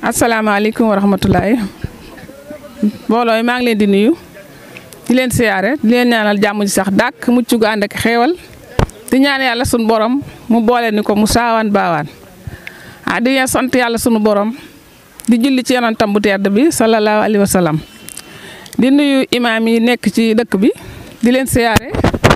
asalaamaaleykum wa rahmatulahi mbooloo mi maa ngi leen di nuyu di leen siyaare di leen ñaanal jàmm ji sax dàkk mucc gu ànd ak xéewal di ñaan yàlla sunu borom mu boole ni ko mu saawaan baawaan ah di leen sant yàlla sunu borom di julli ci yonentam bu tedd bi sallallahu alayhi wa sallam di nuyu imaam yi nekk ci dëkk bi di leen siyaare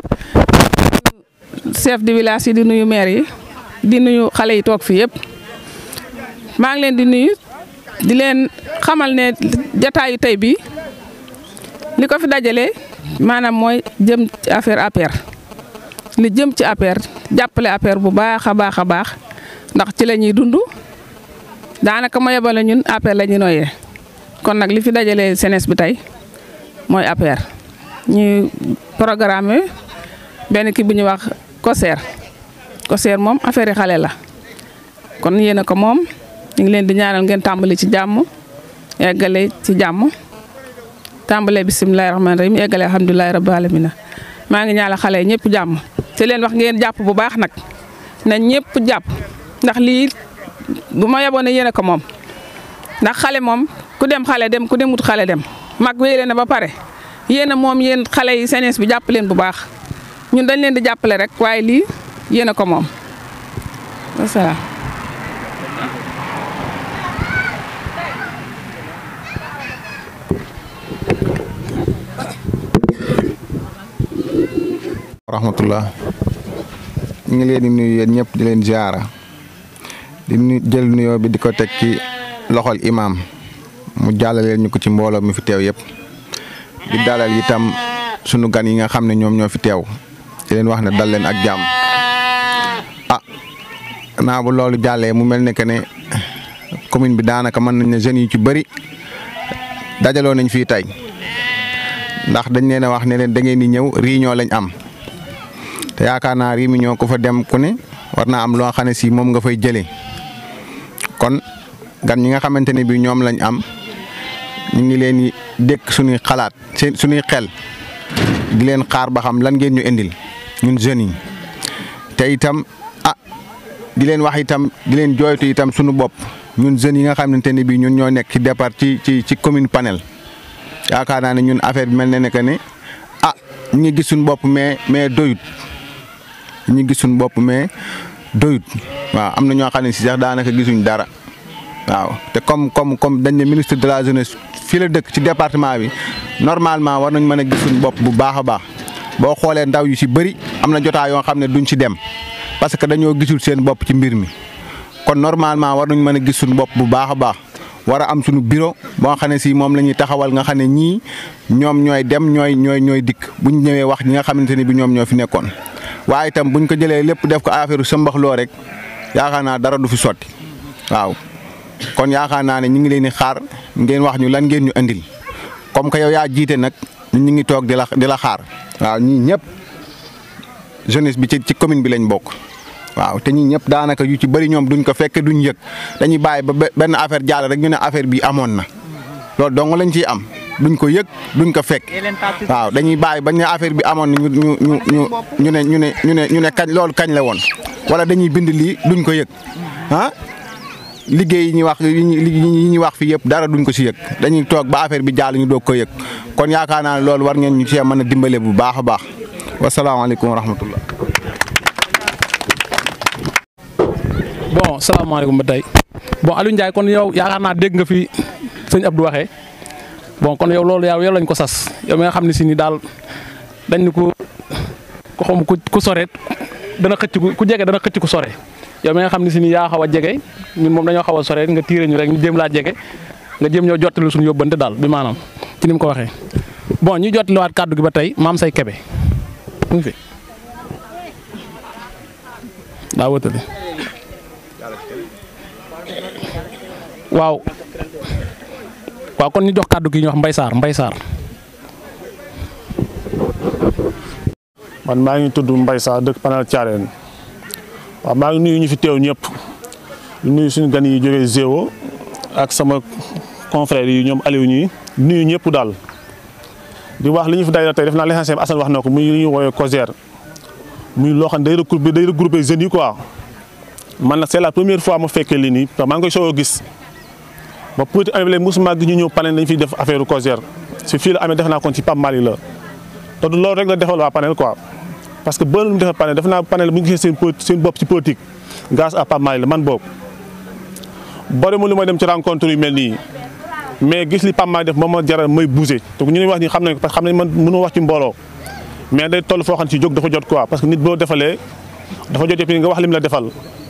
chef de village yi di nuyu maire yi di nuyu xale yi toog fii yëpp maa ngi leen di nuyu di leen xamal ne jataayu tey bi li ko fi dajale maanaam mooy jëm ci affaire APR li jëm ci APR jàppale APR bu baax a baax a baax ndax ci la ñuy dund daanaka ma yebale ñun APR la ñuy noyyee kon nag li fi dajale senes bi tey mooy APR ñu programme benn kii bu ñuy wax COSER COSER moom affaire yi xale la kon yéen a ko moom ñu ngi leen di ñaanal ngeen tàmbali ci jàmm eggale ci jàmm tàmbalee bisimilahi rahmaani rahim eggale alhamdulilahi rabbil alamina maa ngi ñaanal xale yi ñëpp jàmm te leen wax ngeen jàpp bu baax nag na ñëpp jàpp ndax lii bu ma yeboon ne yéen a ko moom ndax xale moom ku dem xale dem ku demut xale dem mag wéy na ba pare yéen a moom yéen xale yi senes bi jàpp leen bu baax ñun dañ leen di jàppale rek waaye lii yéen a ko moom wasalaam rahmatullah ñu ngi leen di nuyu yéen ñëpp di leen ziara di nu jël nuyoo bi di ko teg ci loxol imaam mu jàllaleel ñu ko ci mbooloo mi fi teew yëpp di dalal itam sunu gan yi nga xam ne ñoom ñoo fi teew di leen wax ne dal leen ak jàmm ah naa bu loolu jàllee mu mel ne que ne commune bi daanaka mën nañ ne jeunes yu ci bëri dajaloo nañ fii tey ndax dañ leen a wax ne leen da ngeen di ñëw réunion lañ am. te yaakaar naa réunion ko fa dem ku ne war naa am loo xam ne si moom nga fay jëlee kon gan ñi nga xamante ne bii ñoom lañ am ñu ngi leen di dékk suñuy xalaat seen suñuy xel di leen xaar ba xam lan ngeen ñu indil ñun jeunes yi te itam ah di leen wax itam di leen jooytu itam suñu bopp ñun jeunes yi nga xamante ne bii ñun ñoo nekk ci départ ci ci ci commune Panel yaakaar naa ne ñun affaire bi mel na ne que ne ah ñu ngi gis suñu bopp mais mais doyut. ñu gis suñu bopp mais doyut waaw am na ñoo xam ne si sax daanaka gisuñ dara waaw te comme comme comme dañ ne ministre de la jeunesse fii la dëkk ci département bi normalement war nañ mën a gis suñu bopp bu baax a baax boo xoolee ndaw yu si bëri am na jotaa yoo xam ne duñ ci dem parce que dañoo gisul seen bopp ci mbir mi kon normalement war nañ mën a gis suñu bopp bu baax a baax war a am suñu bureau boo xam ne si moom la ñuy taxawal nga xam ne ñii ñoom ñooy dem ñooy ñooy ñooy dikk buñ ñëwee wax ñi nga xamante ne bi ñoom ñoo fi nekkoon. waaye itam buñ ko jëlee lépp def ko affaire sëmbaxloo rek yaakaar naa dara du fi sotti waaw kon yaakaar naa ne ñu ngi leen di xaar ngeen wax ñu lan ngeen ñu andil comme que yow yaa jiite nag ñu ngi toog di la di la xaar waaw ñii ñëpp jeunesse bi ci ci commune bi lañ bokk. waaw te ñii ñëpp daanaka yu ci bëri ñoom duñ ko fekk duñ yëg dañuy bàyyi ba benn affaire jàll rek ñu ne affaire bi amoon na loolu dong lañ ciy am. duñ ko yëg duñ ko fekk waaw dañuy bàyyi bañ ne affaire bi amoon na ñu ñu ñu ñu ñu ne ñu ne ñu ne ñu ne kañ loolu kañ la woon wala dañuy bind lii duñ ko yëg ah liggéey yi ñuy wax yi ñuy wax fii yëpp dara duñ ko si yëg dañuy toog ba affaire bi jàll ñu doog ko yëg kon yaakaar naa ne loolu war ngeen ñu cee mën a dimbale bu baax a baax wasalaamaaleykum wa rahmatullah bon salaamaaleykum ba tey bon Aliou Ndiaye kon yow yaakaar naa dégg nga fi sëñ Abdou waxee bon kon yow loolu yow yow lañ ko sas yow mi nga xam ne si ni daal dañ ni ku ku xam ku ku sore dana xëcc ku jege dana xëcc ku sore yow mi nga xam ne si ni yaa xaw a jege ñun moom dañoo xaw a sore nga tiire ñu rek ñu jéem laa jege nga jéem ñoo jottali suñu yóbbante daal bi maanaam ci ni mu ko waxee. bon ñu jottaliwaat kàddu gi ba tey maam say kebe mu ngi fi daa wëtali waaw. waaw kon ñu jox kàddu gi ñu wax Mbay Sarr Mbay Sarr man maa ngi tudd Mbay Sarr dëkk Panel Thiarène waaw maa ngi nuyu ñu fi teew ñëpp di nuyu suñu gan yi jógee Zéwo ak sama confrère yi ñoom Aliou ñi nuyu ñëpp daal di wax li ñu fi dajale tey def naa l'essentiel bi Assane wax na ko muy li ñuy woowee COSER muy loo xam ne day regroupé day regroupé jeunes yi quoi man nag c'est la première fois ma fekkee lii nii maa ngi koy soog a gis ba politique amee léegi mosuma gis ñu ñëw panel dañu fiy def affaire COJER si fii la amee def naa kon ci Pape Malick la te du loolu rek la defal waa panel quoi parce que boo lu mu defal panel def naa panel bu ñu gisee seen seen bopp ci politique grâce à Pape Malick la man boobu bari mu lu may dem ci rencontre yu mel nii mais gis li Pape Malick def moom ma jaral may bouger te ñu wax ni xam nañ ko parce que xam nañ man mënu wax ci mbooloo mais day toll foo xam ne ci jóg dafa jot quoi parce que nit boo defalee dafa jot yëpp nga wax lim la defal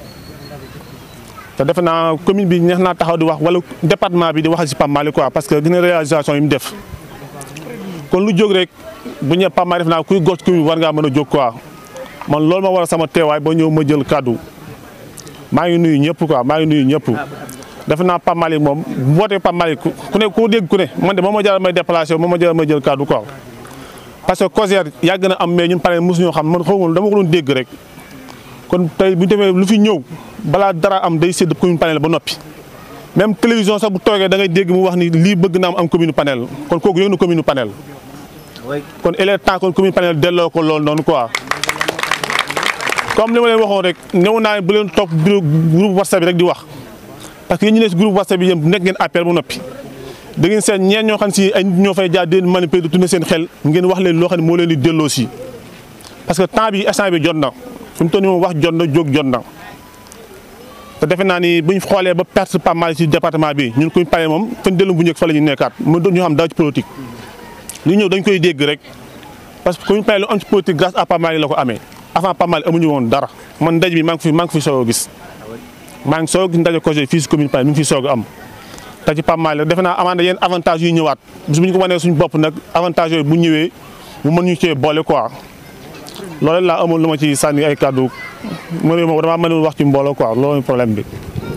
te defe naa commune bi neex naa taxaw di wax wala département bi di waxal si Pape Malick quoi parce que dina réalisation yi mu def kon lu jóg rek bu ñëwee Pape Malick def naa kuy gox commune war ngaa mën a jóg quoi man loolu ma war a sama teewaay ba ñëw ma jël kàddu maa ngi nuyu ñëpp quoi maa ngi nuyu ñëpp defe naa Pape Malick moom bu wootee Pape Malick ku ne ku dégg ku ne man de moom ma jaral may déplacé moom ma jaral may jël kàddu quoi parce que COJER yàgg na am mais ñun panel mosu ñoo xam man xaw ma dama ko doon dégg rek kon tey bu ñu demee lu fi ñëw balaa dara am day sédd commune panel ba noppi même télévision sax bu toogee da ngay dégg mu wax ni lii bëgg naa am am commune panel kon kooku yëg na commune panel kon il est temps kon commune panel delloo ko loolu noonu quoi comme li ma leen waxoon rek ñëw naa bu leen topp groupe whatsapp bi rek di wax parce que yéen ñu ne si groupe whatsapp bi yéen nekk ngeen appel ba noppi da ngeen seet ñeen ñoo xam si ay nit ñoo fay jaar di leen manipuler di tourner seen xel ngeen wax leen loo xam ne moo leen di delloo si parce que temps bi instant bi jot na fi mu toll nii moom wax jot na jóg jot na te defe naa ni buñ xoolee ba perte pas mal ci département bi ñun kuñ pare moom fan dellu bu njëkk fa la ñu nekkaat mu doon ñu xam daaw ci politique li ñëw dañ koy dégg rek parce que kuñ pare lu am ci politique grâce à Pape Malick la ko amee avant Pape Malick amuñu woon dara man ndaj bi maa ngi fi maa ngi fi soog a gis maa ngi soog a gis ndaje COJER fii si commune Paye mi ngi fi soog a am te ci Pape Malick defe naa amaana yenn avantage yu ñëwaat bis bu ñu ko wanee suñu bopp nag avantage yooyu bu ñëwee mu mën ñu cee boole quoi loolu laa amoon lu ma ci sànni ay kàddu mu ne moom damaa mënul wax ci mbooloo quoi loolu problème bi.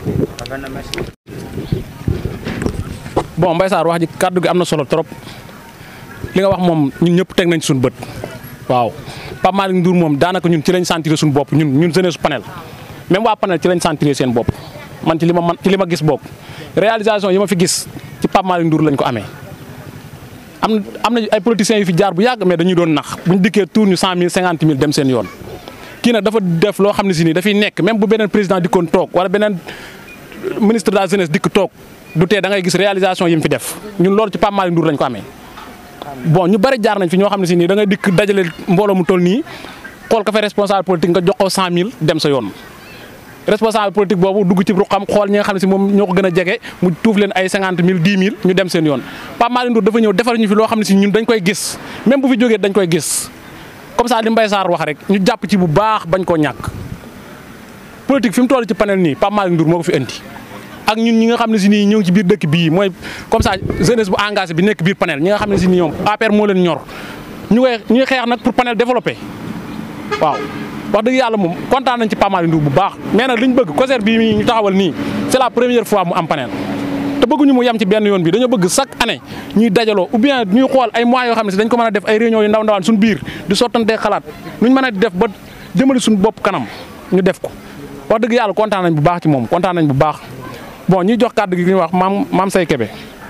bon Mbaye Sarr wax ji kàddu gi am na solo trop li nga wax moom ñun ñëpp teg nañ suñu bët waaw Pape Malick Ndour moom daanaka ñun ci lañ sentir suñu bopp ñun ñun jeunesse panel même waa panel ci lañ sentir seen bopp man ci li ma man ci li ma gis bopp réalisation yi ma fi gis ci Pape Malick Ndour lañ ko amee. am na am na ay politiciens yu fi jaar bu yàgg mais dañuy doon nax bu ñu dikkee tour ñu cent mille cinquante mille dem seen yoon kii nag dafa def loo xam ne si nii dafay nekk même bu beneen président dikkoon toog wala beneen ministre de la jeunesse dikk toog du tee da ngay gis réalisation yi mu fi def ñun loolu ci Pape Malick Ndour lañ ko amee. bon ñu bari jaar nañ fi ñoo xam ne si nii da ngay dikk dajale mbooloo mu toll nii xool ka fa responsable politique nga jox ko cent mille dem sa yoon. responsable politique boobu dugg ci ruqam xool ñi nga xam ne si moom ñoo ko gën a jege mu tuuf leen ay cinquante mille dix mille ñu dem seen yoon Pape Malick Ndour dafa ñëw defar ñu fi loo xam ne si ñun dañ koy gis même bu fi jógee dañ koy gis comme ça li Mbaye Sarr wax rek ñu jàpp ci bu baax bañ koo ñàkk politique fi mu toll ci panel nii Pape Malick Ndour moo ko fi indi ak ñun ñi nga xam ne si nii ñëw ci biir dëkk bii mooy comme ça jeunesse bu engagé bi nekk biir panel ñi nga xam ne si nii ñoom APR moo leen ñor ñu koy ñuy xeex nag pour panel développé waaw wax dëgg yàlla moom kontaan nañ ci Pape Malick Ndour bu baax mais nag li ñu bëgg COJER bii ñu taxawal nii c'est la première fois mu am panel te bëgguñu mu yem ci benn yoon bi dañoo bëgg chaque année ñuy dajaloo ou bien ñuy xool ay mois yoo xam ne si dañ ko mën a def ay réunions yu ndaw ndawaan suñu biir di sottantee xalaat nuñ mën a def ba jëmale suñu bopp kanam ñu def ko wax dëgg yàlla kontaan nañ bu baax ci moom kontaan nañ bu baax bon ñuy jox kàddu gi ñuy wax maam maam say kebe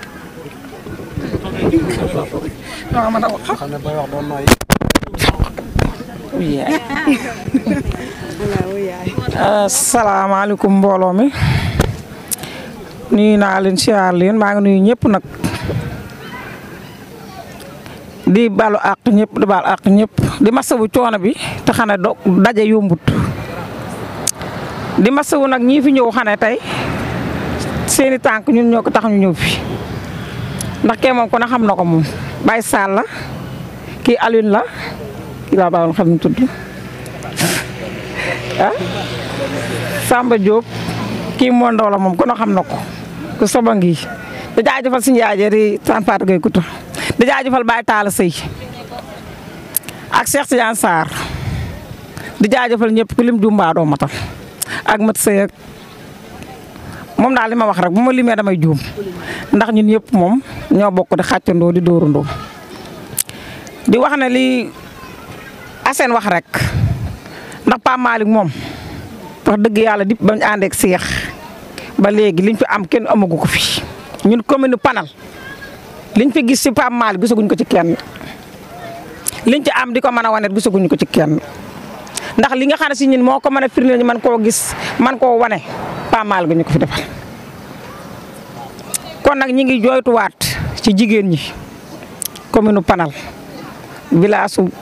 asalaamaaleykum mbooloo mi nuyu naa leen siyaar leen maa ngi nuyu ñëpp nag di balu àq ñëpp di baal àq ñëpp di masawu coono bi te xane do daje yombut di masawu nag ñii fi ñëw xane tey seeni tànk ñun ñoo ko tax ñu ñëw fi ndax kee moom ku ne xam na ko moom Baye Sall la kii Alioune la kii laa baaxoon xam ñu tudd ah Samba Diop kii moo ndaw la moom ku ne xam na ko ku soba ngi di jaajëfal suñu yaay di Sane Fatou Gueye Kouta di jaajëfal Baye Talla Sey ak Cheikh Tidiane Sarr di jaajëfal ñëpp ku lim jumbaa doo matal ak mat sëy ak moom daal li ma wax rek bu ma limee damay juum ndax ñun ñëpp moom ñoo bokk di xàccandoo di dóorandoo di wax ne li Assane wax rek ndax Pape Malick moom wax dëgg yàlla di bañ ànd ak seex ba léegi liñ fi am kenn amagu ko fi ñun commune Panel liñ fi gis ci Pape Malick gisaguñ ko ci kenn liñ ci am di ko mën a wane gisaguñ ko ci kenn ndax li nga xam ne si ñun moo ko mën a firndeel ñu mën koo gis man koo wane Pape Malick ñu ko fi defal kon nag ñi ngi jooytuwaat ci jigéen ñi commune Panal village su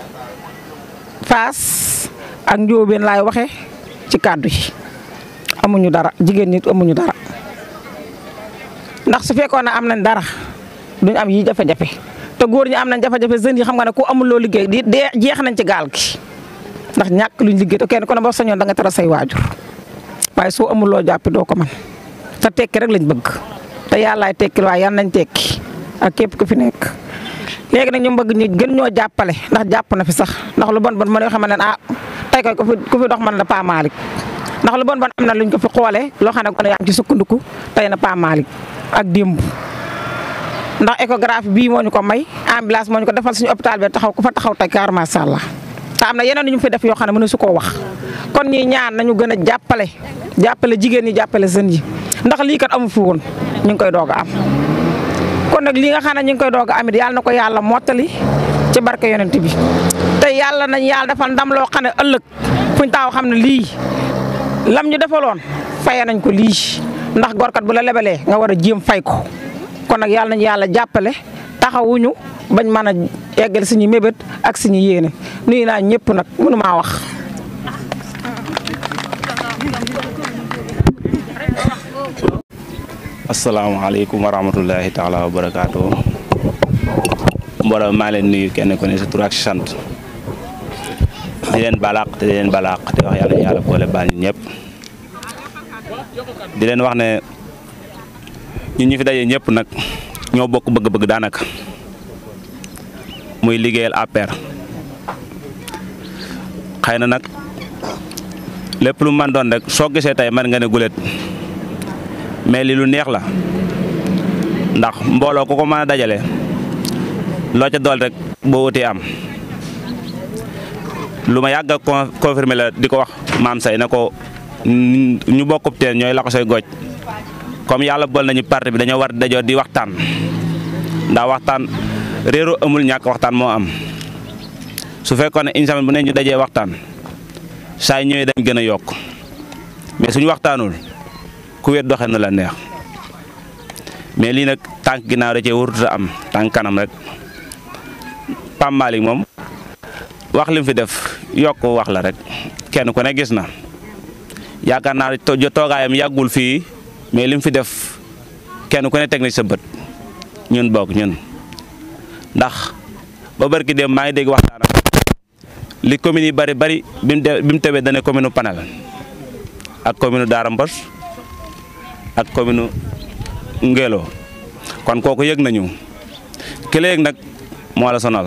Fass ak Njóobeen laay waxe ci kàddu yi amuñu dara jigéen ñi amuñu dara ndax su fekkoon ne am nañ dara duñ am yi jafe-jafe te góor ñi am nañ jafe-jafe jeunes yi xam nga ne ku amul loo liggéey di dee jeex nañ ci gaal gi ndax ñàkk luñ liggéey te kenn ku ne boo sañoon da nga tara say waajur waaye soo amul loo jàppi doo ko man te tekki rek lañ bëgg te yàllaay tekki waaye yan nañ tekki ak képp ku fi nekk. léegi nag ñu bëgg ñu gën ñoo jàppale ndax jàpp na fi sax ndax lu bon bon mën yoo xam ne ah tey koy ku fi ku fi dox man la Pa Malick ndax lu bon bon am na luñ ko fi xoolee loo xam ne kon yaa ngi ci sukkandiku tey na Pa Malick ak démb ndax échographie bii moo ñu ko may ambulance moo ñu ko defal suñu hôpital bi taxaw ku fa taxaw tey kaar macha allah te am na yeneen yu ñu fi def yoo xam ne mënu su koo wax kon ñuy ñaan nañu gën a jàppale jàppale jigéen ñi jàppale jeunes yi ndax lii kat amu fi woon ñu ngi koy doog a am. kon nag li nga xam ne ñu ngi koy doog a amit yàlla na ko yàlla mottali ci barke yonent bi te yàlla nañ yàlla defal ndam loo xam ne ëllëg fuñ taaw xam ne lii lam ñu defaloon faye nañ ko lii ndax gorkat bu la lebalee nga war a jéem fay ko kon nag yàlla nañ yàlla jàppale taxawuñu bañ mën a eggal suñu mébét ak suñu yéene nuyu naa ñëpp nag mënu maa wax. asalaamaaleykum wa rahmatullahi taala wa barakaatu mbooloo maa leen nuyu kenn ku ne sa tur ak sant di leen balaq te di leen balaq te wax yàlla yàlla boole baal ñu ñëpp di leen wax ne ñun ñu fi daje ñëpp nag ñoo bokk bëgg-bëgg daanaka muy liggéeyal APR xëy na nag lépp lu man doon rek soo gisee tey man nga ne gulet mais li lu neex la ndax mbooloo ku ko mën a dajale loo ca dool rek boo wutee am lu ma yàgg a confirmer la di ko wax maam say na ko ñu bokkub teen ñooy la ko say goj comme yàlla bool nañu parti bi dañoo war dajoo di waxtaan ndax waxtaan réero amul ñàkk waxtaan moo am su fekkoon ne une semaine bu ne ñu dajee waxtaan saa ñëwee dañ gën a yokk mais suñu waxtaanul ku wet doxe na la neex mais lii nag tànk ginnaaw da cee warut a am tànk kanam rek Pape Malick moom wax lim fi def yokk wax la rek kenn ku ne gis na yaakaar naa jo toogaayam yàggul fii mais lim fi def kenn ku ne teg na sa bët ñun bokk ñun ndax ba barki dem maa ngi dégg waxtaanam li communes yi bari bari bi mu de bi mu tebee dane commune Panel ak commune Daara Mbos ak commune Ngélo kon kooku yëg nañu ki la yëg nag moo la sonal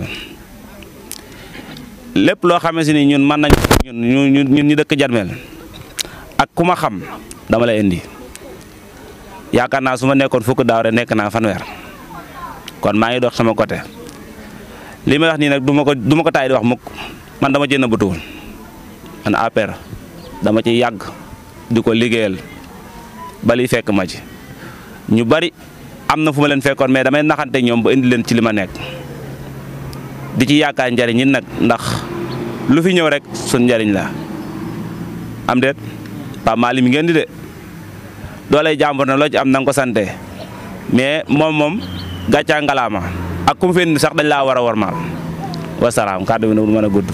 lépp loo xamante ni ñun mën nañu ñun ñun ñun ñu dëkk Jarmel ak ku ma xam dama lay indi yaakaar naa su ma nekkoon fukk daaw rek nekk naa fanweer kon maa ngi dox sama côté li may wax nii nag du ma ko du ma ko taay di wax mukk man dama ci nëbbatuwul man APR dama ci yàgg di ko liggéeyal ba liy fekk ma ci ñu bari am na fu ma leen fekkoon mais damay naxante ñoom ba indi leen ci li ma nekk di ci yaakaar njariñ ñi nag ndax lu fi ñëw rek sun njariñ la am déet Pape Malick mi ngeen di de doolay jàmbur na loo ci am na nga ko sante mais moom moom gàccaa ngalaama ak kum fi indi sax dañ laa war a wormaal wasalaam kàddu bi nag du mën a gudd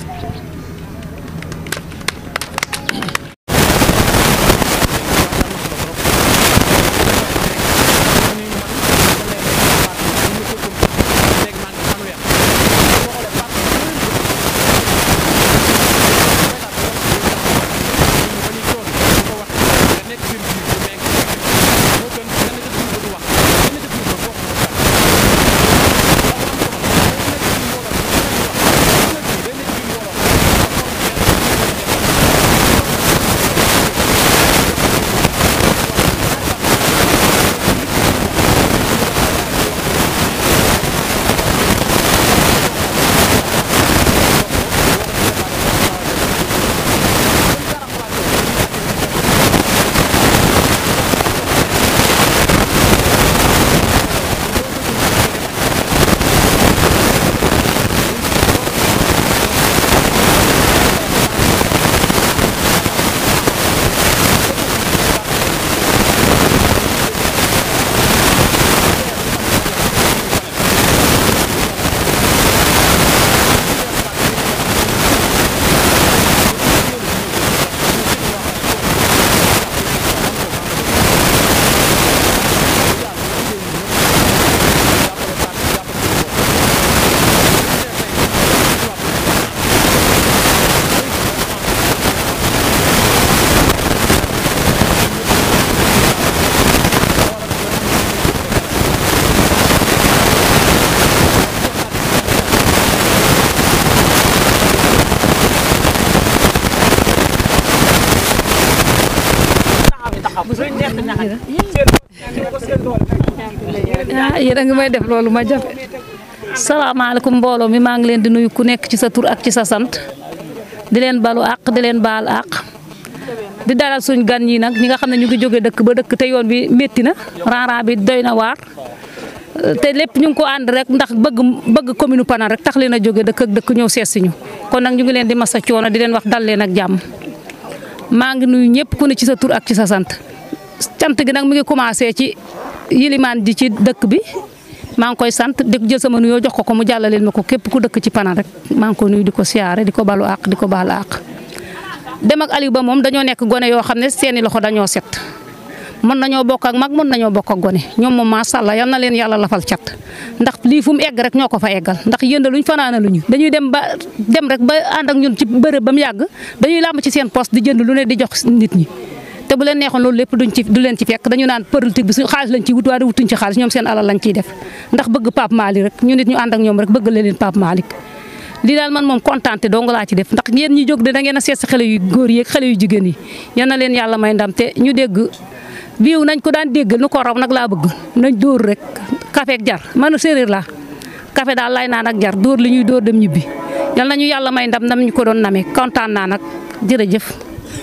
ah yéen a ngi may def loolu ma jafe salaamaaleykum mbooloo mi maa ngi leen di nuyu ku nekk ci sa tur ak ci sa sant di leen balu àq di leen baal àq di dalal suñ gan ñi nag ñi nga xam ne ñu ngi jóge dëkk ba dëkk te yoon bi métti na rang-rang bi doy na waar te lépp ñu ngi ko ànd rek ndax bëgg bëgg commune Panel rek tax leen a jóge dëkk ak dëkk ñëw seet si ñu kon nag ñu ngi leen di masa coono di leen wax dal leen ak jàmm maa ngi nuyu ñëpp ku ne ci sa tur ak ci sa sant cant gi nag mi ngi commencé ci yilimaan ji ci dëkk bi maa ngi koy sant di jël sama nuyoo jox ko ko mu jàllaleel ma ko képp ku dëkk ci Panel rek maa ngi ko nuyu di ko siyaare di ko balu àq di ko baal àq dem ak Aliou Ba moom dañoo nekk gone yoo xam ne seeni loxo dañoo set mën nañoo bokk ak mag mën nañoo bokk ak gone ñoom moom macha allah yal na leen yàlla lafal cat ndax lii fu mu egg rek ñoo ko fa eggal ndax yëndaluñ fanaanaluñu dañuy dem ba dem rek ba ànd ak ñun ci bërëb ba mu yàgg dañuy làmb ci seen poste di jënd lu ne di jox nit ñi. te bu leen neexoon loolu lépp duñ ci du leen ci fekk dañu naan politique bi su xaalis lañ ciy wut waaye wutuñ ci xaalis ñoom seen alal lañ ciy def ndax bëgg Pape Malick rek ñu nit ñu ànd ak ñoom rek bëgg leen Pape Malick lii daal man moom kontaan te dong laa ci def ndax yéen ñi jóg de da ngeen a seet si xale yu góor yi ak xale yu jigéen yi yal na leen yàlla may ndam te ñu dégg biiw nañ ko daan dégg nu ko raw nag laa bëgg nañ dóor rek café ak jar man séeréer laa café daal lay naan ak jar dóor li ñuy dóor dem ñibbi yal nañu yàlla may ndam nam ñu ko doon namee kontaan naa nag jërëjëf.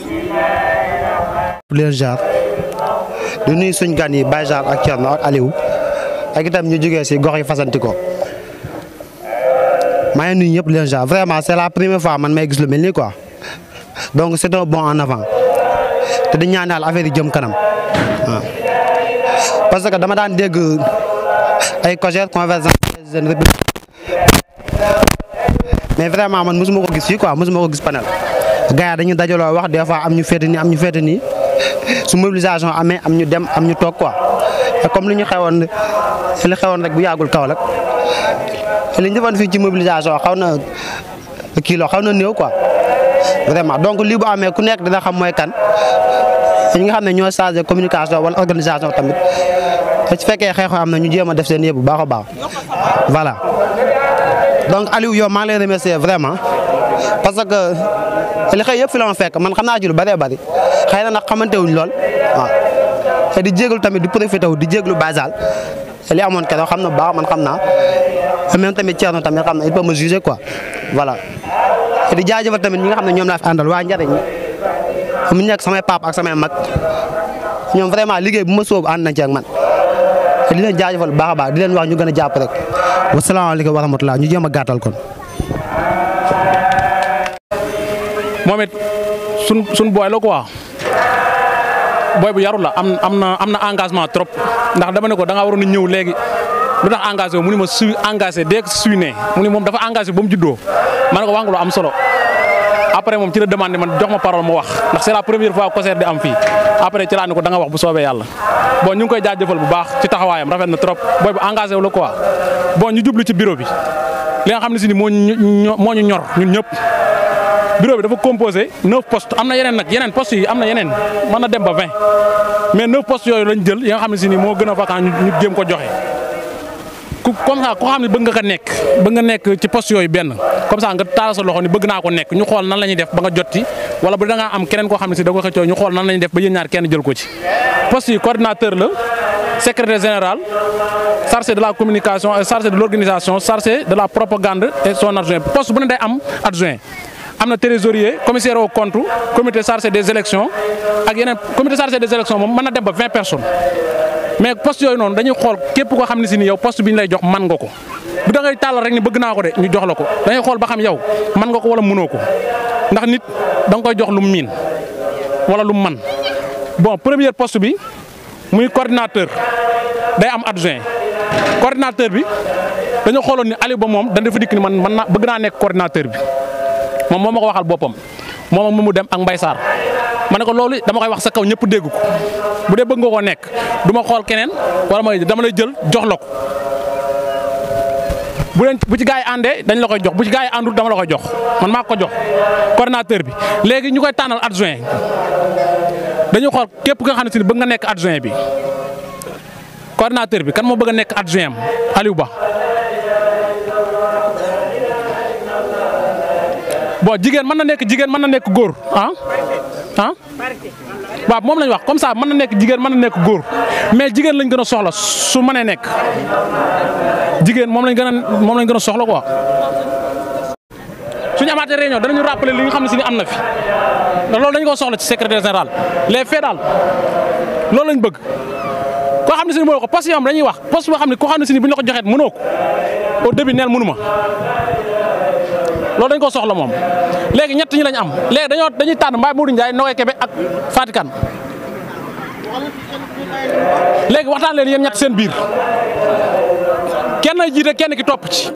leen jaar di nuyu suñ gan yi Baye Jaar ak Thierno ak Aliou ak itam ñu jógee si gox yi fasanti ko maa ngi nuyu ñëpp leen jaar vraiment c'est la première fois man may gis lu mel nii quoi donc c'est un bon en avant te di ñaan yàlla affaire yi jëm kanam waaw parce que dama daan dégg ay COJER convergence des jeunes républicains mais vraiment man mosuma ko gis fii quoi mosuma ko gis panel gars yi dañu dajaloo wax des fois am ñu féete nii am ñu féete nii su mobilisation amee am ñu dem am ñu toog quoi te comme li ñu xewoon li xewoon rek bu yàggul Kaolack li ñu defoon fii ci mobilisation xaw na kilo xaw na néew quoi vraiment donc lii bu amee ku nekk dina xam mooy kan ñi nga xam ne ñoo chargé communication wala organisation tamit te su fekkee xeexoo am na ñu jéem a def seen yëpp bu baax a baax voilà donc Aliou yow maa ngi lay remercier vraiment parce que li xëy yëpp fi la ma fekk man xam naa ci lu bëree bëri xëy na nag xamante wuñ lool waaw te di jégalu tamit di profité wu di jégalu basal li amoon keroog xam na bu baax man xam naa même tamit Thierno tamit xam na il peut me juger quoi voilà. te di jaajëfal tamit ñi nga xam ne ñoom laa fi àndal waa njariñ mu nekk samay pap ak samay mag ñoom vraiment liggéey bu ma sóobu ànd nañ ci ak man te di leen jaajëfal bu baax a baax di leen wax ñu gën a jàpp rek wasalaamaaleykum wa rahmatulah ñu jéem a gàttal kon. moom it sun sun booy la quoi booy bu yaru la am am na am na engagement trop ndax dama ne ko da ngaa waroon a ñëw léegi lu tax engagé wu mu ni ma su engagé dès que suy ne mu ni moom dafa engagé ba mu juddoo ma ne ko wax nga lu am solo après moom ci la demandé man jox ma parole ma wax ndax c'est la première fois concert di am fii après ci laa ne ko da nga wax bu soobee yàlla bon ñu ngi koy jaajëfal bu baax ci taxawaayam rafet na trop booy bu engagé wu la quoi bon ñu jublu ci bureau bi li nga xam ne si ni moo ñu moo ñu ñor ñun ñëpp bureau bi dafa composé neuf postes am na yeneen nag yeneen postes yi am na yeneen mën na dem ba vingt mais neuf postes yooyu lañ jël yi nga xam ne si ni moo gën a vacant ñu ñu jéem ko joxe ku comme ça koo xam ne bëgg nga ko nekk bëgg nga nekk ci poste yooyu benn comme ça nga taal sa loxo ni bëgg naa ko nekk ñu xool nan la ñuy def ba nga jotti wala bu da ngaa am keneen koo xam ne si da nga ko xëccoo ñu xool nan la ñuy def ba yéen ñaar kenn jël ko ci poste yi coordinateur la secrétaire général chargé de la communication chargé de l'organisation chargé de la propagande et son adjoint poste bu ne day am adjoint am na trésorier commissaire au compte comité chargé des élections ak yeneen comité chargé des élections moom mën na dem ba vingt personnes mais poste yooyu noonu dañuy xool képp koo xam ne si ni yow poste bi ñu lay jox man nga ko bu da ngay tàllal rek ni bëgg naa ko de ñu jox la ko dañuy xool ba xam yow man nga ko wala mënoo ko ndax nit da nga koy jox lu mu miin wala lu mu man bon premier poste bi muy coordinateur day am adjoint coordinateur bi dañoo xooloon ni Aliou Ba moom dañ dafa dikk ni man man naa bëgg naa nekk coordinateur bi moom moo ma ko waxal boppam moom ak mu dem ak Mbaye Sarr ma ne ko loolu dama koy wax sa kaw ñëpp dégg ko bu dee bëgg nga koo nekk du ma xool keneen wala ma dama lay jël jox la ko bu leen bu ci gaa yi àndee dañ la koy jox bu ci gaa yi àndul dama la koy jox man maa ko jox coordinateur bi léegi ñu koy tànnal adjoint dañuy xool képp nga xam ne si bëgg nga nekk adjoint bi coordinateur bi kan moo bëgg a nekk adjoint am Aliou Ba bon jigéen mën na nekk jigéen mën na nekk góor ah ah waaw moom lañ wax comme ça mën na nekk jigéen mën na nekk góor mais jigéen lañ gën a soxla su mënee nekk jigéen moom lañ gën a moom lañ gën a soxla quoi. suñu amaatee réunion danañu rappeler li nga xam ne si ni am na fi ndax loolu dañu ko soxla ci secrétaire général les faits daal loolu lañ bëgg koo xam ne si ni mënoo ko poste yi dañuy wax poste boo xam ne koo xam ne si ni bu ñu la ko joxeet mënoo ko au début neel mënuma loolu dañ ko soxla moom léegi ñett ñi lañ am léegi dañoo dañuy tànn Mbaye Modou Ndiaye Nogoy Kébé ak Fatikan léegi waxtaan leen yéen ñett seen biir kenn jiite kenn ki topp ci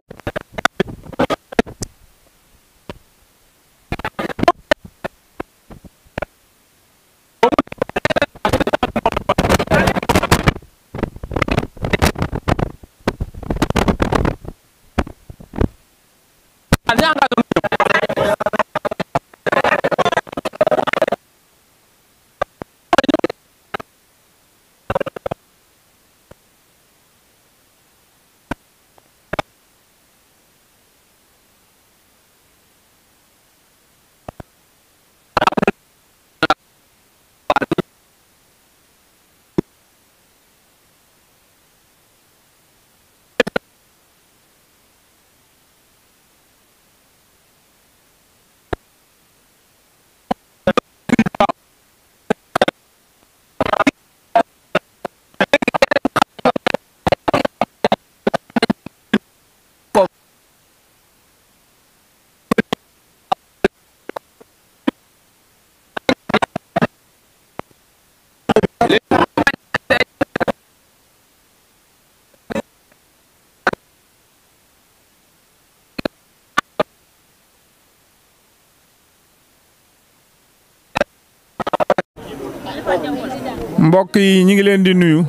mbokk yi ñi ngi leen di nuyu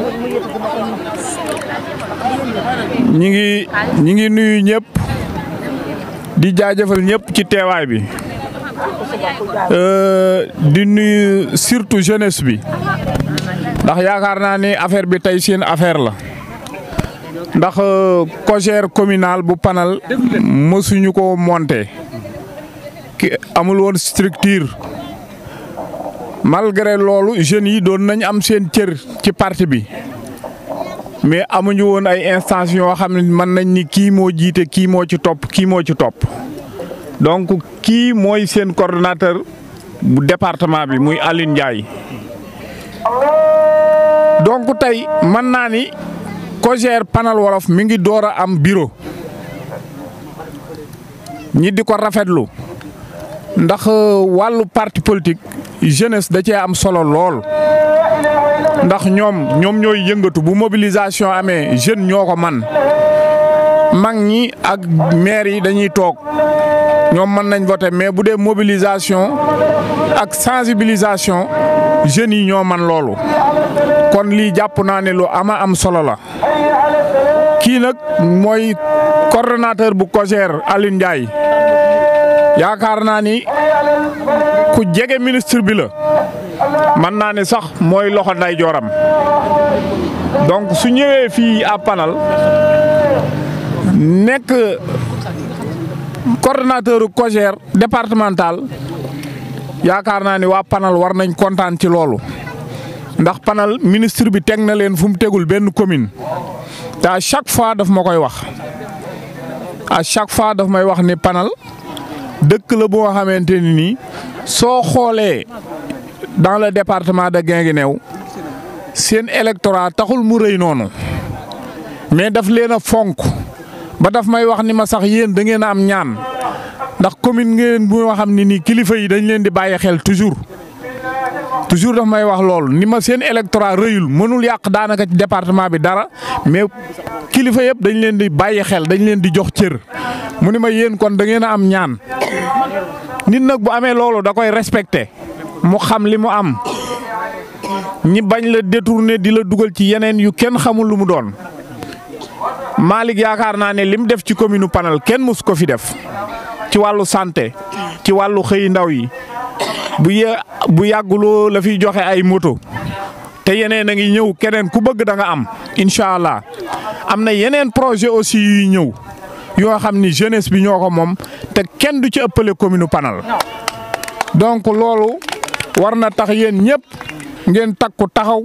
ñi ngi ñi ngi nuyu ñëpp di jaajëfal ñëpp ci teewaay bi di nuyu surtout jeunesse bi ndax yaakaar naa ni affaire bi tey seen affaire la ndax cogère communal bu panal mësuñu ko monter ki amul woon structure malgré loolu jeunes yi doon nañ am seen cër ci parti bi mais amuñu woon ay instances yoo xam ne mën nañ ni kii moo jiite kii moo ci topp kii moo ci topp donc kii mooy seen coordonnateur bu département bi muy Aline Ndiaye donc tey mën naa ni COJER Panal Wolof mi ngi door a am bureau ñi di ko rafetlu ndax wàllu parti politique jeunesse da cee am solo lool ndax ñoom ñoom ñooy yëngatu bu mobilisation amee jeune ñoo ko man mag ñi ak maire yi dañuy toog ñoom mën nañ voter mais bu dee mobilisation ak sensibilisation jeunes yi ñoo man loolu kon lii jàpp naa ne lu ama am solo la kii nag mooy coordonnateur bu COJER Aline Ndiaye yaakaar naa ni ku jege ministre bi la mën naa ne sax mooy loxo nday jooram donc su ñëwee fii à Panal nekk coordonnateur COJER départemental yaakaar naa ni waa Panal war nañ kontaan ci loolu ndax Panal ministre bi teg na leen fu mu tegul benn commune te à chaque fois daf ma koy wax à chaque fois daf may wax ni Panal dëkk la boo xamante ni nii soo xoolee dans le département de Guinguinéo seen électorat taxul mu rëy noonu mais daf leen a fonk ba daf may wax ni ma sax yéen da ngeen a am ñaan ndax commune ngeen bu nga xam ne nii kilifa yi dañ leen di bàyyi xel toujours toujours daf may wax loolu ni ma seen électorat rëyul mënul yàq daanaka ci département bi dara mais kilifa yëpp dañ leen di bàyyi xel dañ leen di jox cër mu ni ma yéen kon da ngeen a am ñaan nit nag bu amee loolu da koy respecté mu xam li mu am ñi bañ la détourné di la dugal ci yeneen yu kenn xamul lu mu doon Malick yaakaar naa ne li mu def ci commune Panal kenn mus ko fi def ci wàllu santé ci wàllu xëy ndaw yi bu ye bu yàgguloo la fiy joxe ay moto te yeneen a ngi ñëw keneen ku bëgg da nga am incha allah am na yeneen projet aussi yuy ñëw yoo xam ni jeunesse bi ñoo ko moom te kenn du ci ëppale commune Panal donc loolu war na tax yéen ñëpp ngeen takku taxaw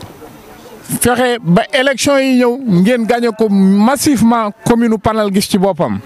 fexe ba élection yi ñëw ngeen gagné ko massivement commune Panel gis ci boppam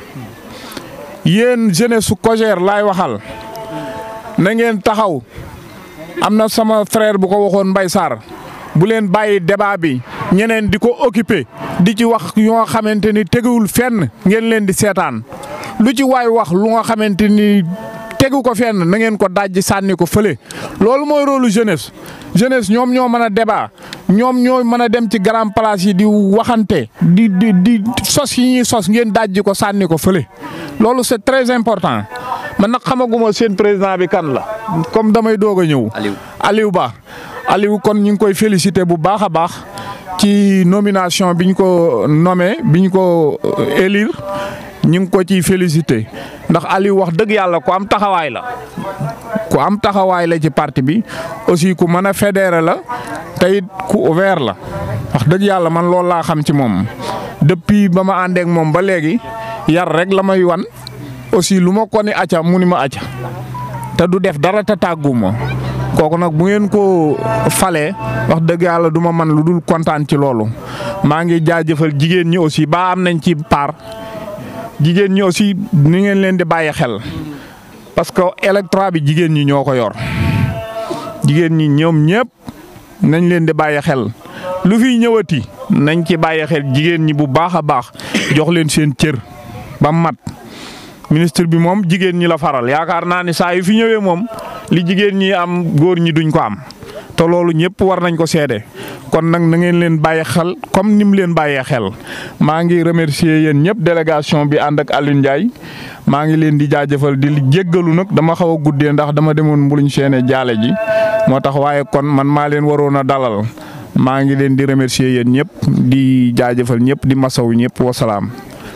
yéen jeunesse su Cogère laay waxal na ngeen taxaw am na sama frère bu ko waxoon Mbay Sarr bu leen bàyyi débat bi ñeneen di ko occupé di ci wax yoo xamante ni teguwul fenn ngeen leen di seetaan lu ci waay wax lu nga xamante ni tegu ko fenn na ngeen ko dajji sànni ko fële loolu mooy rôle jeunesse jeunesse ñoom ñoo mën a débat ñoom ñoo mën a dem ci grand place yi di waxante di di di sos yi ñuy sos ngeen dajji ko sànni ko fële loolu c'est très important man nag xamaguma seen président bi kan la comme damay doog a ñëw. Aliou Aliou Ba Aliou kon ñu ngi koy féliciter bu baax a baax ci nomination bi ñu ko nommé bi ñu ko élire ñu ngi ko ciy féliciter ndax Aliou wax dëgg yàlla ku am taxawaay la. ku am taxawaay la ci parti bi aussi ku mën a fédérer la te it ku ouvert la wax dëgg yàlla man loolu laa xam ci moom depuis ba ma àndeek moom ba léegi yar rek la may wan aussi lu ma ko ni acca mu ni ma acca te du def dara te tàggu ma kooku nag bu ngeen ko falee wax dëgg yàlla du ma man lu dul kontaan ci loolu maa ngi jaajëfal jigéen ñi aussi ba am nañ ci part jigéen ñi aussi ni ngeen leen di bàyyi xel parce que électorat bi jigéen ñi ñoo ko yor jigéen ñi ñoom ñëpp nañ leen di bàyyi xel lu fiy ñëwati nañ ci bàyyi xel jigéen ñi bu baax a baax jox leen seen cër ba mat ministre bi moom jigéen ñi la faral yaakaar naa ni saa yu fi ñëwee moom li jigéen ñi am góor ñi duñ ko am te loolu ñëpp war nañ ko seede kon nag na ngeen leen bàyyi xel comme ni mu leen bàyyee xel maa ngi remercier yéen ñëpp délégation bi ànd ak Alioune Ndiaye maa ngi leen di jaajëfal di jéggalu nag dama xaw a guddee ndax dama demoon mbuluñ seene jaale ji moo tax waaye kon man maa leen waroon a dalal maa ngi leen di remercier yéen ñëpp di jaajëfal ñëpp di masawu ñëpp wasalaam.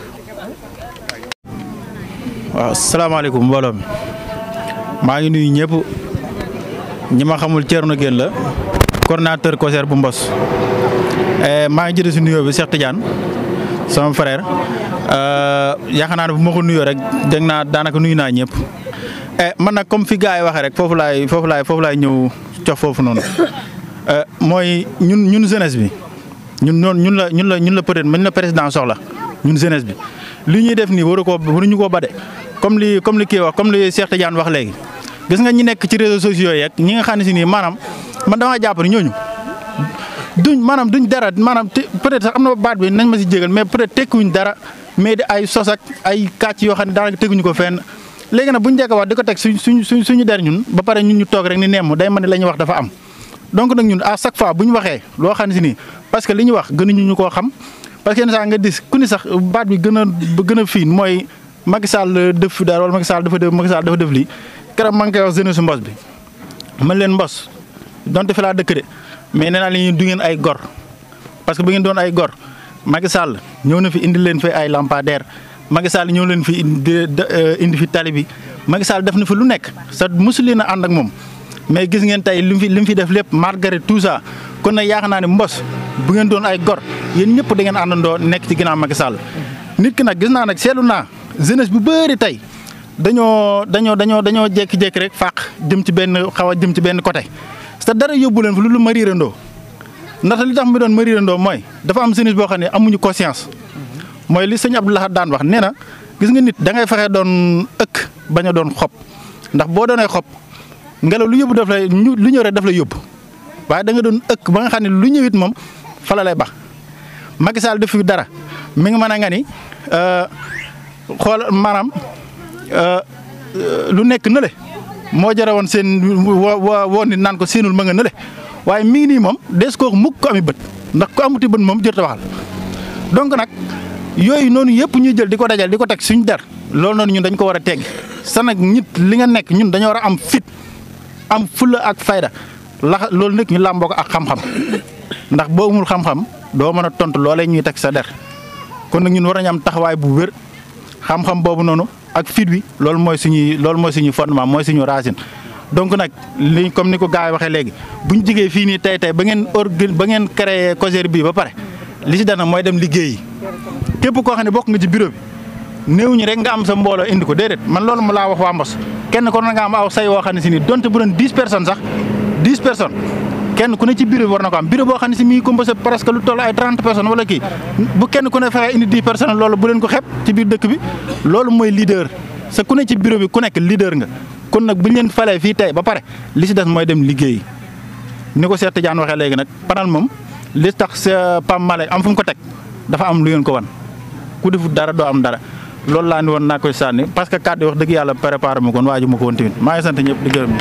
waaw salaamaaleykum mbooloo mi maa ngi nuyu ñëpp ñi ma xamul Thierno Guène la coordonnateur Cogère bu Mbos maa ngi jëlee si nuyoo bi Cheikh Tidiane sama frère yaakaar naa ne bu ma ko nuyoo rek dégg naa daanaka nuyu naa ñëpp man nag comme fi gars yi waxee rek foofu laay foofu laay foofu laay ñëw cof foofu noonu mooy ñun ñun jeunesse bi ñun noonu ñun la ñun la ñun la peut-être ñun la président soxla ñun jeunesse bi li ñuy def nii waru ko waruñu koo bade comme li comme li kii wax comme li Cheikh Tidiane wax léegi gis nga ñi nekk ci réseaux sociaux yeeg ñi nga xam ne si nii maanaam man damaa jàpp ne ñooñu duñ maanaam duñ dara maanaam peut-être sax am na baat bi nañ ma si jégal mais peut-être tekkuñ dara mais di ay sos ak ay kàcc yoo xam ne daanaka teguñu ko fenn léegi nag buñ njëkk a wax di ko teg suñ suñ suñ suñu der ñun ba pare ñun ñu toog rek ni nemm day mën ne la ñuy wax dafa am donc nag ñun à chaque fois bu ñu waxee loo xam ne si nii parce que li ñu wax gënuñu ñu koo xam parce que yenn saa nga dis ku ni sax baat bi gën a gën a fiin mooy Macky Sall def fi dara wala Macky Sall dafa def Macky Sall dafa def lii keroog maa ngi koy wax jeunesse mbos bi man leen mbos donte fi laa dëkk de mais nee naa leen du ngeen ay gor parce que bu ngeen doon ay gor Macky Sall ñëw na fi indi leen fi ay lampadaire Macky Sall ñëw leen fi indi indi fi tali bi Macky Sall def na fi lu nekk sa mosu leen a ànd ak moom mais gis ngeen tey li mu fi li mu fi def lépp malgré tout ça kon nag yaakaar naa ne mbos bu ngeen doon ay gor yéen ñëpp da ngeen àndandoo nekk ci ginnaaw Macky Sall nit ki nag gis naa nag seetlu naa jeunesse bu bëri tey dañoo dañoo dañoo dañoo jékki-jékki rek fàq jëm ci benn xaw a jëm ci benn côté te dara yóbbu leen fa lu lu mariirandoo ndaxte li tax mu doon mariirandoo mooy dafa am jeunesse boo xam ne amuñu conscience mooy li sëñ Abdoulaye daan wax nee na gis nga nit da ngay fexe doon ëkk bañ a doon xob ndax boo doonee xob ngelaw lu yóbbu daf lay lu ñëw rek daf lay yóbbu waaye da nga doon ëkk ba nga xam ne lu ñëwit moom fala lay bax Macky Sall def fi dara mi ngi mën a nga ni xool maanaam lu nekk nële moo jare woon seen woo woo nit naan ko seenul ma nga nële waaye mi ngi nii moom des koo mukk ko ami bët ndax ko amuti bët moom jërta waxal donc nag yooyu noonu yëpp ñuy jël di ko dajal di ko teg suñu der loolu noonu ñun dañ ko war a tegg sa nag nit li nga nekk ñun dañoo war a am fit am fulla ak fayda la loolu nag ñu làmboo ko ak xam-xam ndax boo amul xam-xam doo mën a tontu loolee ñuy teg sa der kon nag ñun war nañu am taxawaay bu wér xam-xam boobu noonu ak fit wi loolu mooy suñuy loolu mooy suñuy fondement mooy suñu racine. donc nag li comme ni ko gars yi waxee léegi bu ñu jigee fii nii tey tey ba ngeen organ ba ngeen créé COJER bii ba pare li ci dana mooy dem liggéeyi képp koo xam ne bokk nga ci bureau bi néew ñi rek nga am sa mbooloo indi ko déedéet man loolu mu laa wax waa Mbos kenn ko na nga am aw say woo xam ne si nii donte bu doon dix personnes sax dix personnes kenn ku ne ci bureau bi war na ko am bureau boo xam ne si mi ngi composé presque lu toll ay trente personnes wala kii bu kenn ku ne fexe indi dix personnes loolu bu leen ko xeeb ci biir dëkk bi loolu mooy leader sa ku ne ci bureau bi ku nekk leader nga kon nag bu ñu leen falee fii tey ba pare li si des mooy dem liggéey ni ko Cheikh Tidiane waxee léegi nag panal moom li tax sa Pam Malek am fu mu ko teg dafa am lu ngeen ko wan ku defut dara doo am dara loolu laa ni woon naa koy sànni parce que kàddu wax dëgg yàlla préparé ma ko woon waaju ma ko woon tamit maa ngi sant ñëpp di gërëm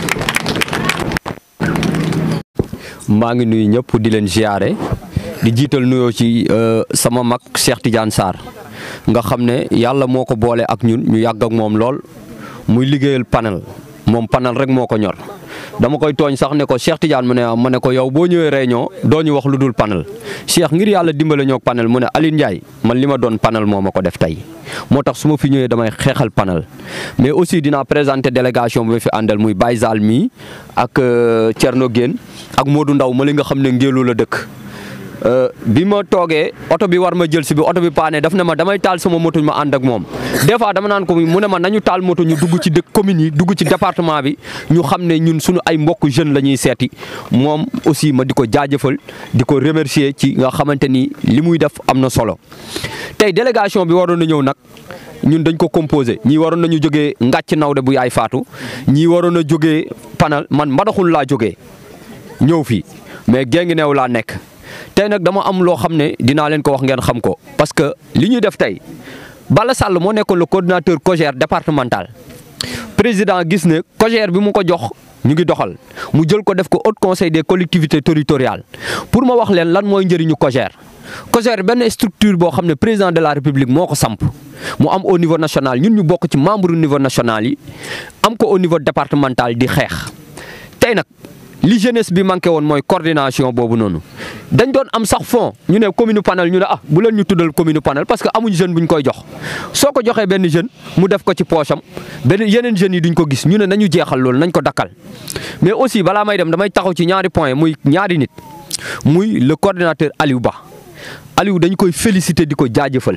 maa ngi nuyu ñëpp di leen ziare di jiital nuyoo ci sama mag Cheikh Tidiane Sarr nga xam ne yàlla moo ko boole ak ñun ñu yàgg ak moom lool muy liggéeyal panel moom panel rek moo ko ñor dama koy tooñ sax ne ko Cheikh Tidiane mu ne ma ne ko yow boo ñëwee réunion doo ñu wax lu dul panel Cheikh ngir yàlla dimbale ñoo panel mu ne Aline Ndiaye man li ma doon panel moo ma ko def tey moo tax su ma fi ñëwee damay xeexal panel mais aussi dinaa présenter délégation bi ma fi àndal muy Baye Zal mii ak Thierno Guène ak Modou Ndaw ma li nga xam ne ngéelu la dëkk bi ma toogee oto bi war ma jël si bi oto bi paane daf ne ma damay taal sama moto ma ànd ak moom des fois dama naan ko mu ne ma nañu taal moto ñu dugg ci dëkk communes yi dugg ci département bi ñu xam ne ñun suñu ay mbokk jeune la ñuy seeti moom aussi ma di ko jaajëfal di ko remercier ci nga xamante ni li muy def am na solo tey délégation bi waroon na ñëw nag ñun dañ ko composé ñii waroon nañu jógee ngàcc nawde bu yaay faatu ñii waroon a jógee panal man mbadaxul laa jógee ñëw fii mais géngi neew laa nekk tey nag dama am loo xam ne dinaa leen ko wax ngeen xam ko parce que li ñuy def tey Balla Sall moo nekkoon le coordinateur COJER départemental président gis ne COJER bi mu ko jox ñu ngi doxal mu jël ko def ko haut conseil des collectivités territoriales pour ma wax leen lan mooy njëriñu COJER. COJER benn structure boo xam ne président de la république moo ko samp mu am au niveau national ñun ñu bokk ci membre au niveau national yi am ko au niveau départemental di xeex tey nag. li jeunesse bi manqué woon mooy coordination boobu noonu dañ doon am sax fond ñu ne commune panel ñu ne ah bu leen ñu tuddal commune panel parce que amuñ jeune bu ñu koy jox soo ko joxee benn jeune mu def ko ci poche am benn yeneen jeunes yi duñ ko gis ñu ne nañu jeexal loolu nañ ko dakkal mais aussi balaa may dem damay taxaw ci ñaari point muy ñaari nit muy le coordinateur Aliou Ba Aliou dañ koy féliciter di ko jaajëfal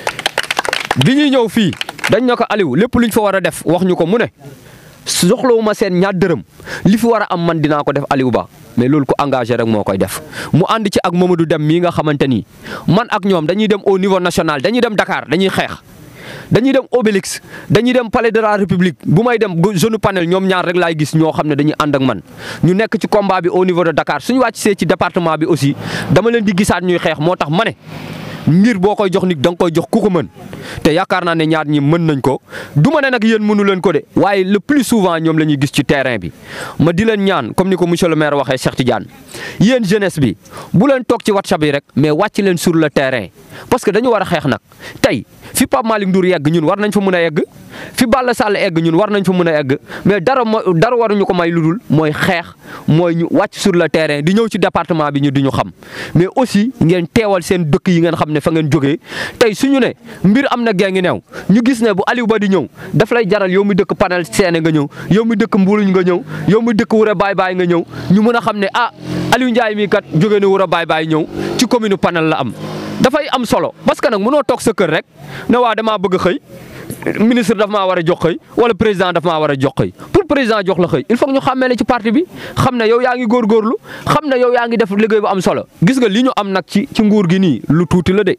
bi ñuy ñëw fii dañ ne ko Aliou lépp luñ fa war a def wax ñu ko mu ne. soxlawuma seen ñaar dërëm li fi war a am man dinaa ko def Aliou Ba mais loolu ko engagé rek moo koy def mu ànd ci ak Mamadou Dem mii nga xamante ni man ak ñoom dañuy dem au niveau national dañuy dem Dakar dañuy xeex dañuy dem Obélix dañuy dem palais de la République bu may dem jeune panel ñoom ñaar rek laay gis ñoo xam ne dañuy ànd ak man ñu nekk ci combat bi au niveau de Dakar suñu wàcc see ci département bi aussi dama leen di gisaat ñuy xeex moo tax ma ne ngir boo koy jox nit da nga koy jox ku ko mën te yaakaar naa ne ñaar ñi mën nañ ko du ma ne nag yéen mënu leen ko de waaye le plus souvent ñoom la ñuy gis ci terrain bi ma di leen ñaan comme ni ko monsieur le maire waxee Cheikh Tidiane yéen jeunesse bi bu leen toog ci WhatsApp yi rek mais wàcc leen sur le terrain parce que dañu war a xeex nag tey fi Pape Malick Ndour yegg ñun war nañ fa mën a yegg fi Balla Sall egg ñun war nañ fa mën a egg mais dara dara waruñu ko may lu dul mooy xeex mooy ñu wàcc sur le terrain di ñëw ci département bi ñu di ñu xam mais aussi ngeen teewal seen dëkk yi ngeen xam ne fa ngeen jógee tey suñu ne mbir am na gee ngi neew ñu gis ne bu Aliou Ba di ñëw daf lay jaral yow mi dëkk panel seene nga ñëw yow mi dëkk mbuluñ nga ñëw yow mi dëkk wura baay baay nga ñëw ñu mën a xam ne ah Aliou Ndiaye mii kat jóge na wura baay baay ñëw ci commune panel la am dafay am solo parce que nag mënoo toog sa kër rek ne waa damaa bëgg xëy ministre daf maa war a jox xëy wala président daf maa war a jox xëy pour président jox la xëy il faut que ñu xàmmee la ci parti bi xam ne yow yaa ngi góorgóorlu xam ne yow yaa ngi def liggéey bu am solo gis nga li ñu am nag ci ci nguur gi nii lu tuuti la de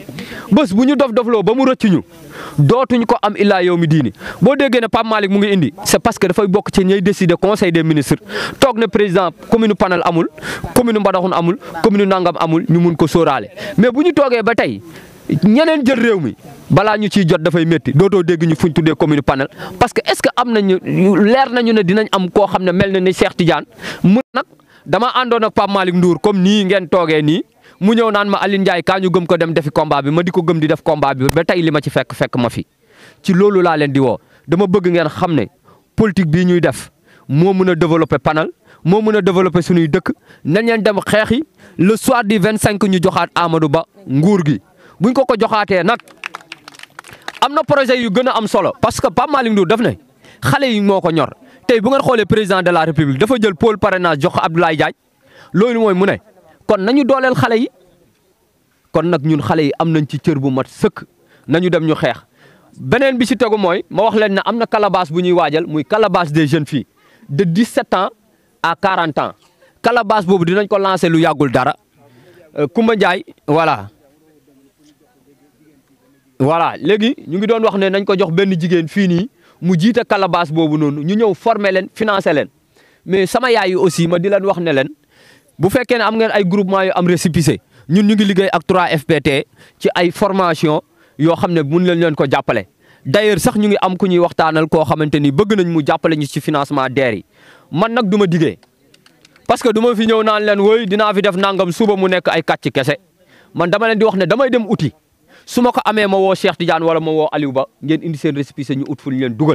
bés bu ñu dof dofloo ba mu rëcc ñu dootuñ ko am illaa yow mi diini boo déggee ne Pape Malick mu ngi indi c'est parce que dafay bokk ci ñay décider conseil des ministres toog ne président commune panel amul commune Mbadakhoune amul commune Nangam amul ñu mun ko sóoraale mais bu ñu toogee ba tey ñeneen jël réew mi balaa ñu ciy jot dafay métti dootoo dégg ñu fuñ tuddee commune panel parce que est-ce que am nañu leer nañu ne dinañ am koo xam ne mel na ni Cheikh Tidiane mun nag dama àndoon ak Pape Malick Ndour comme nii ngeen toogee nii mu ñëw naan ma Aline Ndiaye kaa ñu gëm ko dem defi combat bi ma di ko gëm di def combat bi ba tey li ma ci fekk fekk ma fi ci loolu laa leen di woo dama bëgg ngeen xam ne politique bii ñuy def moo mën a développer panel moo mën a développer suñuy dëkk nañ leen dem xeexi le soir du 25 ñu joxaat Amadou Ba nguur gi buñ ko ko joxaatee nag am na projet yu gën a am solo parce que Pape Malick Ndour daf ne xale yi moo ko ñor tey bu ngeen xoolee président de la république dafa jël pôle parrainage jox ko Abdoulaye Diagne loolu mooy mu ne kon nañu dooleel xale yi kon nag ñun xale yi am nañ ci cër bu mat sëkk nañu dem ñu xeex beneen bi ci tegu mooy ma wax leen ne am na calebasse bu ñuy waajal muy calebasse des jeunes filles de 17 ans à 40 ans calebasse boobu dinañ ko lancer lu yàggul dara Koumba Ndiaye voilà. voilà léegi ñu ngi doon wax ne nañ ko jox benn jigéen fii nii mu jiite calebasse boobu noonu ñu ñëw former leen financer leen mais sama yaay yi aussi ma di leen wax ne leen bu fekkee ne am ngeen ay groupement yu am récépissé ñun ñu ngi liggéey ak 3FPT ci ay formation yoo xam ne mun leen leen ko jàppale. d'ailleurs sax ñu ngi am ku ñuy waxtaanal koo xamante ni bëgg nañ mu jàppale ñu ci financement DER yi man nag du ma diggee parce que du ma fi ñëw naan leen woy dinaa fi def nangam suba mu nekk ay kàcc kese man dama leen di wax ne damay dem uti. su ma ko amee ma woo Cheikh Tidiane wala ma woo Aliou Ba ngeen indi seen récépissé ñu ut fu ñu leen dugal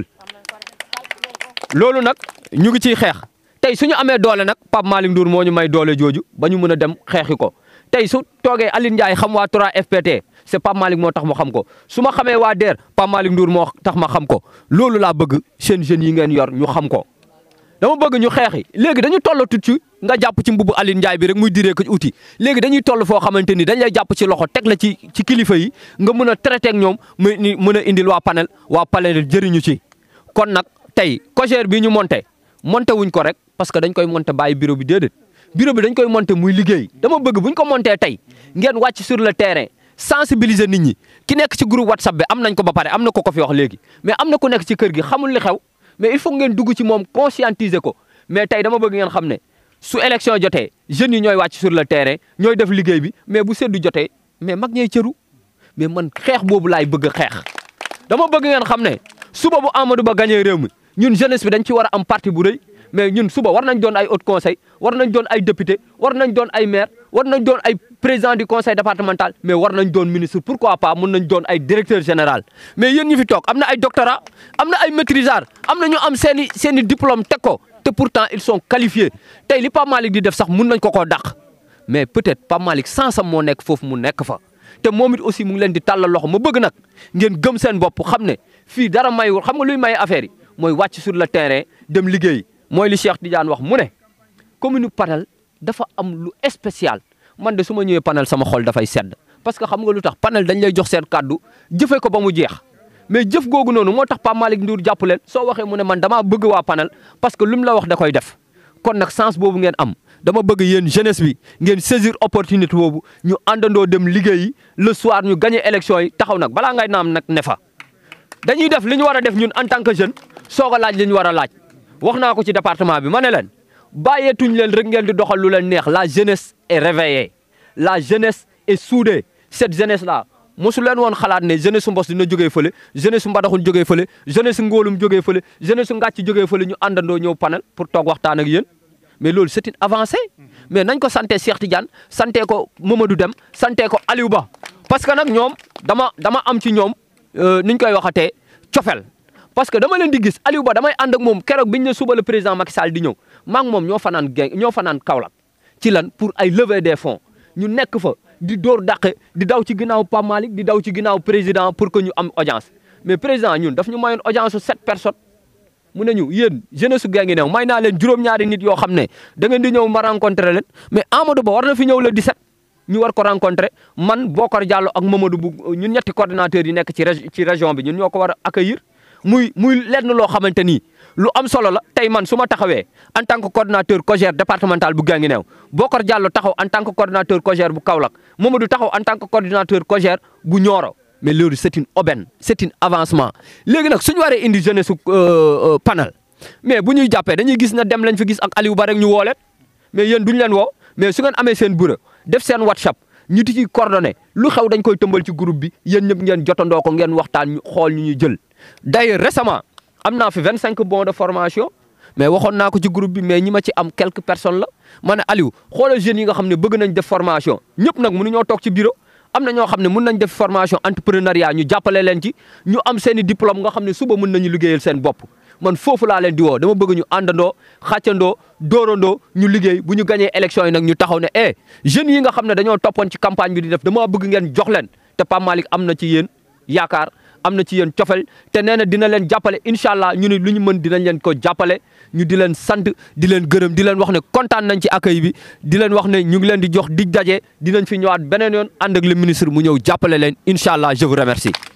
loolu nag ñu ngi ciy xeex tey su ñu amee doole nag Pape Malick Ndour moo ñu may doole jooju ba ñu mën a dem xeexi ko tey su toogee Aline Ndiaye xam waa 3FPT c'est Pape Malick moo tax mu xam ko su ma xamee waa DER Pape Malick Ndour moo tax ma xam ko loolu laa bëgg seen jeunes yi ngeen yor ñu xam ko. dama bëgg ñu xeexi léegi dañu toll tut ci nga jàpp ci mbubu Aline Ndiaye bi rek muy diree ko uti léegi dañuy toll foo xamante ni dañ lay jàpp ci loxo teg la ci ci kilifa yi nga mën a traité ak ñoom muy ni mën a indil waa panel waa panel jëriñu ci. kon nag tey COJER bii ñu monté monté wuñ ko rek parce que dañ koy monté bàyyi bureau bi déedéet bureau bi dañ koy monté muy liggéey dama bëgg buñ ko monté tey ngeen wàcc sur le terrain sensibiliser nit ñi ki nekk ci groupe WhatsApp bi am nañ ko ba pare am na ko ko fi wax léegi mais am na ku nekk ci kër gi xamul li xew. mais il faut ngeen dugg ci moom conscientiser ko mais tey dama bëgg ngeen xam ne su élection jotee jeunes yi ñooy wàcc sur le terrain ñooy def liggéey bi mais bu seddu jotee mais mag ñooy cëru mais man xeex boobu laay bëgg a xeex. dama bëgg ngeen xam ne suba bu Amadou Ba gagné réew mi ñun jeunesse bi dañ ci war a am parti bu rëy mais ñun suba war nañ doon ay haut conseil war nañ doon ay député war nañ doon ay maire war nañ doon ay président du conseil départemental mais war nañ doon ministre pourquoi pas mun nañ doon ay directeur général mais yéen ñi fi toog am na ay doctorat am na ay maîtrisard am na ñu am seen i seen i diplôme teg ko te pourtant ils sont qualifiés tey li Pape Malick di def sax mun nañ ko koo dàq mais peut-être Pape Malick sansam moo nekk foofu mu nekk fa te moom it aussi mu ngi leen di tàllal loxo ma bëgg nag ngeen gëm seen bopp xam ne fii dara mayul xam nga luy may affaire yi mooy wàcc sur le terrain dem liggéey mooy li Cheikh Tidiane wax mu ne commune Panel dafa am lu spécial man de su ma ñëwee Panel sama xol dafay sedd parce que xam nga lu tax Panel dañ lay jox seen kàddu jëfee ko ba mu jeex mais jëf googu noonu moo tax Pape Malick Ndour jàpp leen soo waxee mu ne man damaa bëgg waa Panel parce que lu mu la wax da koy def kon nag sens boobu ngeen am dama bëgg yéen jeunesse bi ngeen saisir opportunité boobu ñu àndandoo dem liggéeyi le soir ñu gagné élection yi taxaw nag balaa ngay naam nag ne fa dañuy def li ñu war a def ñun en tant que jeune soog a laaj li ñu war a laaj wax naa ko ci département bi ma ne leen bàyyeetuñ leen rek ngeen di doxal lu leen neex la jeunesse est réveillée la jeunesse est soudée cette jeunesse là mosu leen woon xalaat ne jeunesse su mbos dina jógee fële jeunesse su mbadaxun jógee fële jeunesse su ngóolum jógee fële jeunesse su ngàcc jógee fële ñu àndandoo ñëw panel pour toog waxtaan ak yéen mais loolu c'est une avancée mais nañ ko sante Cheikh Tidiane sante ko Mamadou Dem sante ko Aliou Ba parce que nag ñoom dama dama am ci ñoom niñ koy waxatee cofel parce que dama leen di gis Aliou Ba damay ànd ak moom keroog biñ ne suba le président Macky Sall di ñëw maa ngi moom ñoo fanaan geng ñoo fanaan Kaolack ci lan pour ay levée des fonds ñu nekk fa di door dàqe di daw ci ginnaaw Pape Malick di daw ci ginnaaw président pour que ñu am audience mais président ñun daf ñu mayoon audience su sept personnes mu ne ñu yéen jeunesse su gee ngi new may naa leen juróom-ñaari nit yoo xam ne da ngeen di ñëw ma rencontré leen mais Amadou Ba war na fi ñëw le 17 ñu war ko rencontré man Bokar Diallo ak Mamadou bu ñun ñetti coordinateurs yi nekk ci ci région bi ñun ñoo ko war a accueillir muy muy lenn loo xamante ni lu am solo la tey man su ma taxawee en tant que coordinateur COJER départemental bu Guinguinéo Bokar Diallo taxaw en tant que coordinateur COJER bu Kaolack Mamadou taxaw en tant que coordinateur COJER bu Nioro mais loolu c'est une aubaine c'est un avancement léegi nag suñu waree indi jeunesse su panel mais bu ñuy jàppee dañuy gis na dem lañ fi gis ak Aliou Ba rek ñu woo leen mais yéen duñ leen woo mais su ngeen amee seen bureau def seen WhatsApp ñu di ci coordonné lu xew dañ koy tëmbal ci groupe bi yéen ñëpp ngeen jotandoo ko ngeen waxtaan ñu xool ñu ñuy jël d'ailleurs récemment am naa fi vingt cinq bons de formation mais waxoon naa ko ci groupe bi mais ñi ma ci am quelques personnes la ma ne Aliou xoolal jeunes yi nga xam ne bëgg nañ def formation ñëpp nag mënuñoo toog ci bureau am na ñoo xam ne mun nañ def formation entrepreneuriat ñu jàppale leen ci ñu am seen i diplôme nga xam ne suba mun nañu liggéeyal seen bopp man foofu laa leen di woo dama bëgg ñu àndandoo xàccandoo dóorandoo ñu liggéey bu ñu gañee élection yi nag ñu taxaw ne eh jeunes yi nga xam ne dañoo toppoon ci campagne bi di def dama bëgg ngeen jox leen te Pape Malick am na ci yéen yaakaar am na ci yéen cofel te nee na dina leen jàppale incha allah ñu ne lu ñu mën dinañ leen ko jàppale ñu di leen sant di leen gërëm di leen wax ne kontaan nañ ci accueil bi di leen wax ne ñu ngi leen di jox dig daje dinañ fi ñëwaat beneen yoon ànd ak le ministre mu ñëw jàppale leen incha allah je vous remercie